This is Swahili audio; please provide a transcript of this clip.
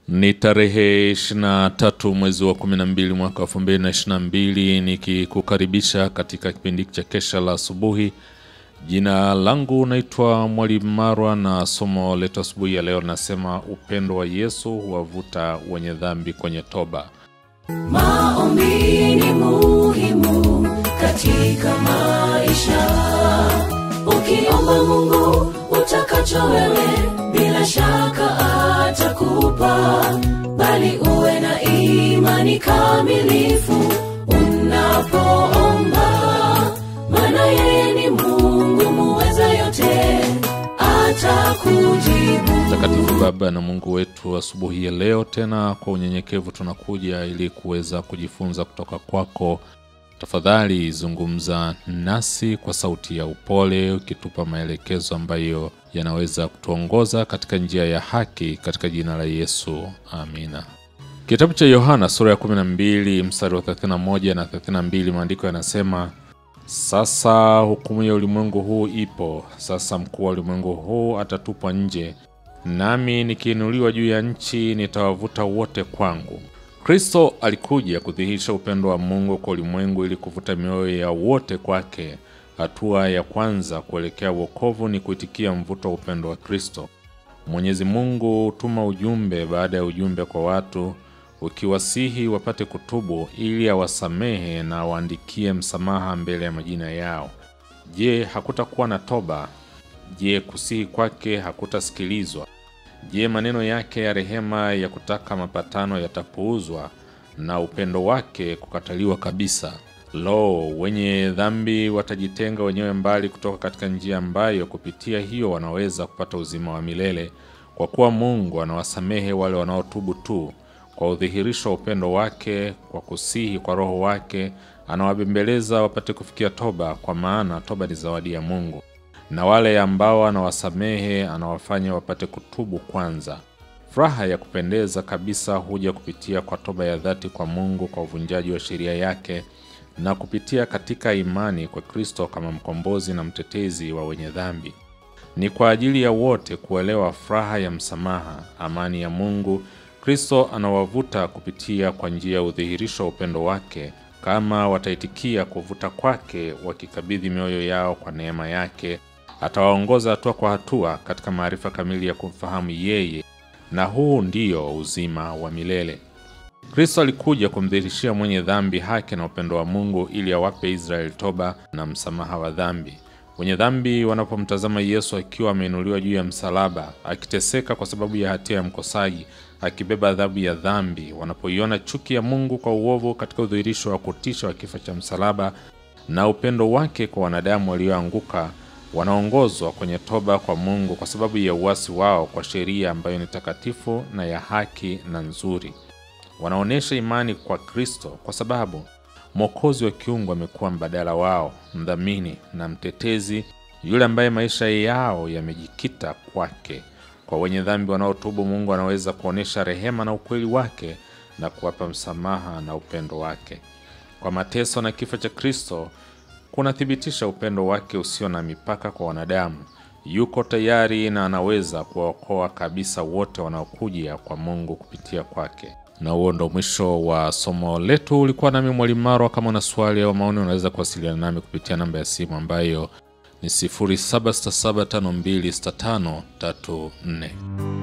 Ni tarehe 23 mwezi wa 12 mwaka 2022 nikikukaribisha katika kipindi cha kesha la asubuhi. Jina langu naitwa Mwalimu Marwa na somo letu asubuhi ya leo nasema upendo wa Yesu huwavuta wenye dhambi kwenye toba. Maombi ni muhimu katika maisha. Ukiomba Mungu utakacho wewe, bila shaka atakupa, bali uwe na imani kamilifu unapoomba, maana yeye ni Mungu muweza yote, atakujibu. Mtakatifu Baba na Mungu wetu, asubuhi ya leo tena kwa unyenyekevu tunakuja ili kuweza kujifunza kutoka kwako. Tafadhali zungumza nasi kwa sauti ya upole, ukitupa maelekezo ambayo yanaweza kutuongoza katika njia ya haki, katika jina la Yesu, amina. Kitabu cha Yohana sura ya 12 mstari wa 31 na 32, maandiko yanasema sasa hukumu ya ulimwengu huu ipo, sasa mkuu wa ulimwengu huu atatupwa nje, nami nikiinuliwa juu ya nchi nitawavuta wote kwangu. Kristo alikuja kudhihirisha upendo wa Mungu kwa ulimwengu ili kuvuta mioyo ya wote kwake. Hatua ya kwanza kuelekea wokovu ni kuitikia mvuto wa upendo wa Kristo. Mwenyezi Mungu hutuma ujumbe baada ya ujumbe kwa watu ukiwasihi wapate kutubu ili awasamehe na awaandikie msamaha mbele ya majina yao. Je, hakutakuwa na toba? Je, kusihi kwake hakutasikilizwa? Je, maneno yake ya rehema ya kutaka mapatano yatapuuzwa na upendo wake kukataliwa kabisa? Lo, wenye dhambi watajitenga wenyewe mbali kutoka katika njia ambayo kupitia hiyo wanaweza kupata uzima wa milele, kwa kuwa Mungu anawasamehe wale wanaotubu tu. Kwa udhihirisho wa upendo wake, kwa kusihi kwa Roho wake, anawabembeleza wapate kufikia toba, kwa maana toba ni zawadi ya Mungu na wale ambao anawasamehe anawafanya wapate kutubu kwanza. Furaha ya kupendeza kabisa huja kupitia kwa toba ya dhati kwa Mungu, kwa uvunjaji wa sheria yake na kupitia katika imani kwa Kristo kama mkombozi na mtetezi wa wenye dhambi. Ni kwa ajili ya wote kuelewa furaha ya msamaha, amani ya Mungu. Kristo anawavuta kupitia kwa njia ya udhihirisho wa upendo wake kama wataitikia kuvuta kwake, wakikabidhi mioyo yao kwa neema yake atawaongoza hatua kwa hatua katika maarifa kamili ya kumfahamu yeye, na huu ndiyo uzima wa milele. Kristo alikuja kumdhihirishia mwenye dhambi haki na upendo wa Mungu ili awape Israeli toba na msamaha wa dhambi. Wenye dhambi wanapomtazama Yesu akiwa ameinuliwa juu ya msalaba, akiteseka kwa sababu ya hatia ya mkosaji, akibeba adhabu ya dhambi, wanapoiona chuki ya Mungu kwa uovu katika udhihirisho wa kutisha wa kifo cha msalaba na upendo wake kwa wanadamu walioanguka wanaongozwa kwenye toba kwa Mungu kwa sababu ya uasi wao kwa sheria ambayo ni takatifu na ya haki na nzuri. Wanaonyesha imani kwa Kristo kwa sababu Mwokozi wa kiungu amekuwa mbadala wao, mdhamini na mtetezi, yule ambaye maisha yao yamejikita kwake. Kwa wenye dhambi wanaotubu, Mungu anaweza kuonyesha rehema na ukweli wake na kuwapa msamaha na upendo wake. Kwa mateso na kifo cha Kristo kunathibitisha upendo wake usio na mipaka kwa wanadamu. Yuko tayari na anaweza kuwaokoa kabisa wote wanaokuja kwa Mungu kupitia kwake. Na huo ndo mwisho wa somo letu. Ulikuwa nami Mwalimu Marwa. Kama una swali au maoni, unaweza kuwasiliana nami kupitia namba ya simu ambayo ni 0767526534.